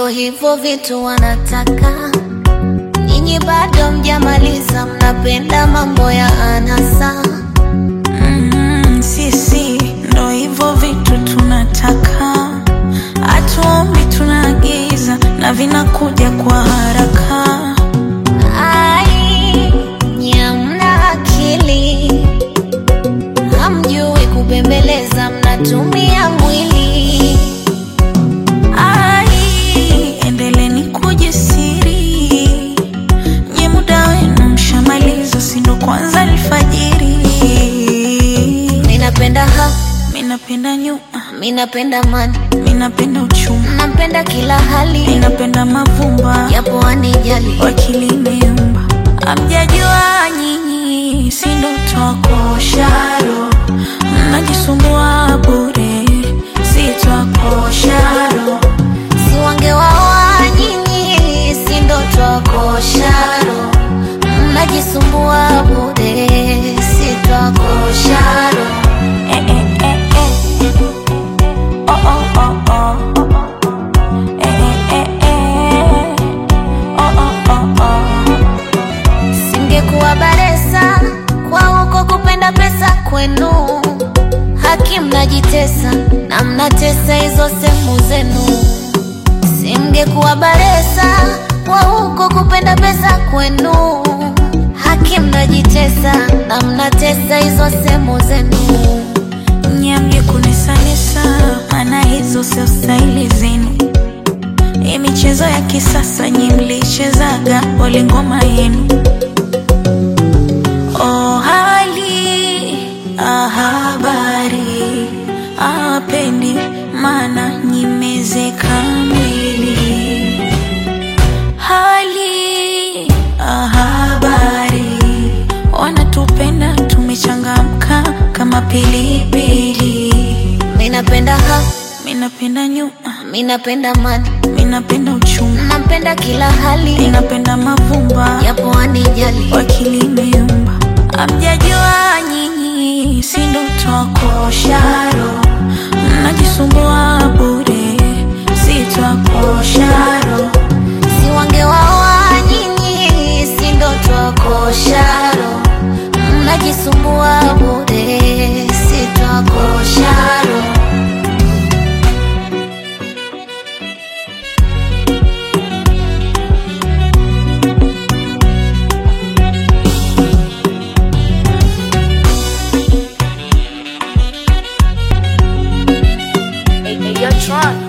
hivyo vitu wanataka nyinyi, bado mjamaliza, mnapenda mambo ya anasa. Mm, sisi ndo hivyo vitu tunataka, hatuombi, tunaagiza na vinakuja kwa haraka. Ai, nyamna akili, hamjui kubembeleza, mnatumia mwili. Ai, endeleni kujisiri, nye muda wenu mshamaliza, sindo kwanza alfajiri. Minapenda ha, Minapenda nyuma, minapenda mani, minapenda uchuma, napenda kila hali, minapenda mavumba japo wanijali. wakili imeumba, amjajua nyinyi, sindo twakosharo, mnajisumbua bure, si twakosharo Si wangewaoa nyinyi, si ndo twakosharo, mnajisumbua bure, si twakosharo. Eh, eh, eh, eh. Oh, oh, oh, oh. Eh, eh, eh, eh. Oh, oh, oh, oh. Singekuwa baresa kwa huko kupenda pesa kwenu, haki mnajitesa na mnatesa hizo sehemu zenu. Simngekuwa baresa kwa huko kupenda pesa kwenu, haki mnajitesa na mnatesa hizo sehemu zenu. Nyamge kunesanesa, maana hizo sio staili zenu. Hii michezo ya kisasa nyi mlichezaga pole ngoma yenu. Oh, hali ah, habari apendi, maana nyimezeka mwili. Hali ah, habari wanatupenda, tumechangamka kama pilipili. Minapenda ha, Minapenda nyuma, minapenda mani, minapenda uchuma, napenda kila hali, minapenda mavumba japo wanijali. wakili imeumba, amjajua nyinyi, sindo twakosharo, mnajisumbua bure, si twakosharo Si wangewaoa nyinyi, si ndo twakosharo, mnajisumbua bure, si twakosharo. Hey, hey, yo, Tron.